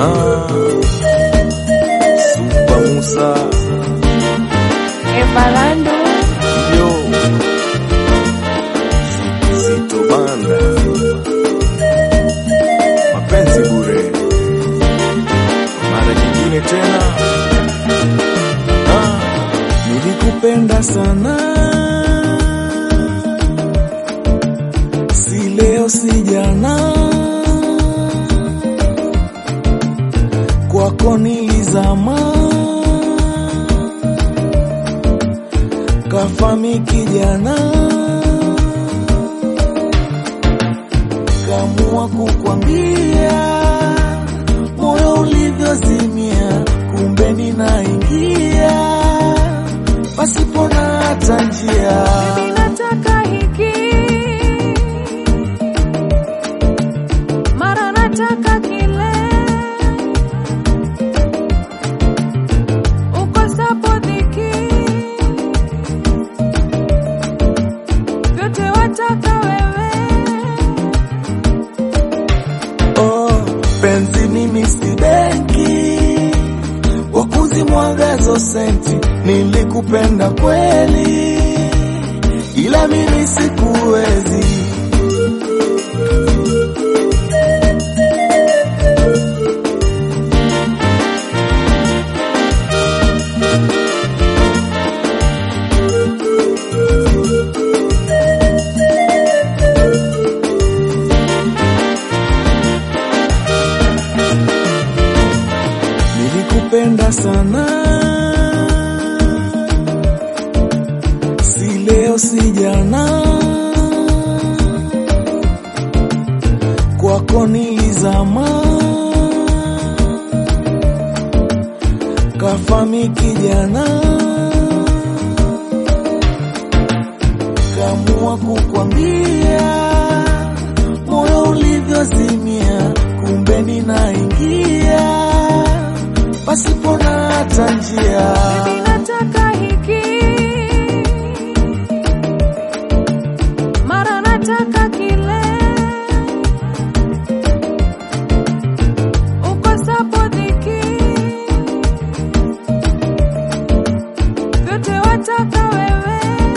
Ah, Supa Musa Evalando yo Zito Banda mapenzi bure mara nyingine tena ah, nilikupenda sana si leo si jana kwako nilizama kafami kijana kamua kukwambia moyo ulivyozimia kumbe ninaingia pasipo na hata njia nataka hiki mara nataka kile ukosapo dhiki vyote wataka wewe oh, penzi mimi si benki wakuzimwagazo senti nilikupenda kweli ila mimi sikuwezi nilikupenda sana si leo si jana kwako nilizama kafami kijana kamua kukwambia moyo ulivyozimia kumbe ninaingia pasipo na hata njia Mimi nataka hiki mara nataka kile ukosapo dhiki vyote wataka wewe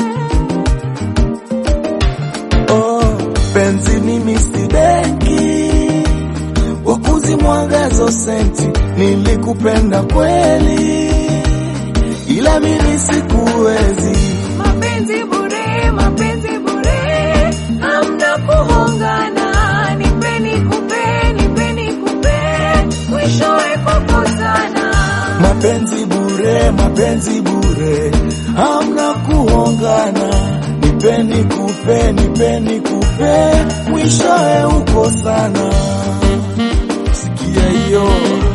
oh, penzi mimi si benki wakuzimwagazo senti nilikupenda kweli ila mimi sikuwezi mapenzi bure mapenzi bure hamna kuhongana nipeni kupe nipeni kupe mwishowe kukosana mapenzi bure mapenzi bure hamna kuongana nipeni kupe nipeni kupe mwishoe uko sana sikia hiyo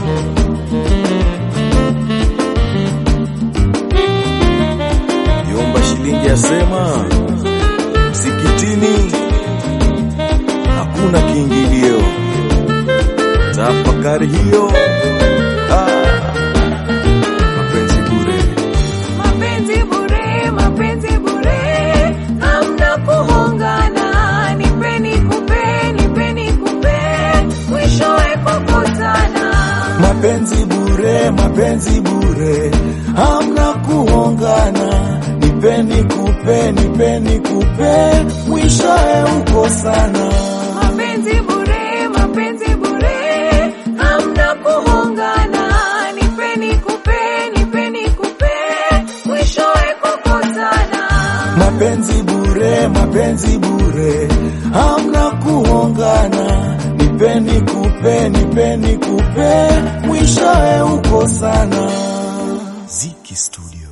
yomba shilingi asema msikitini hakuna kiingilio tafakari hiyo ah, mapenzi bure mapenzi bure mapenzi bure hamna kuhongana nipeni kupe nipeni kupe mwishowe kukosana mapenzi bure mapenzi bure hamna kuongana nipeni kupe nipeni kupe mwishoe uko sana mapenzi bure mapenzi bure hamna kuhongana nipeni kupe nipeni kupe mwishowe kukosana mapenzi bure mapenzi bure hamna kuongana nipeni kupe nipeni kupe mwishoe uko sana Ziki Studio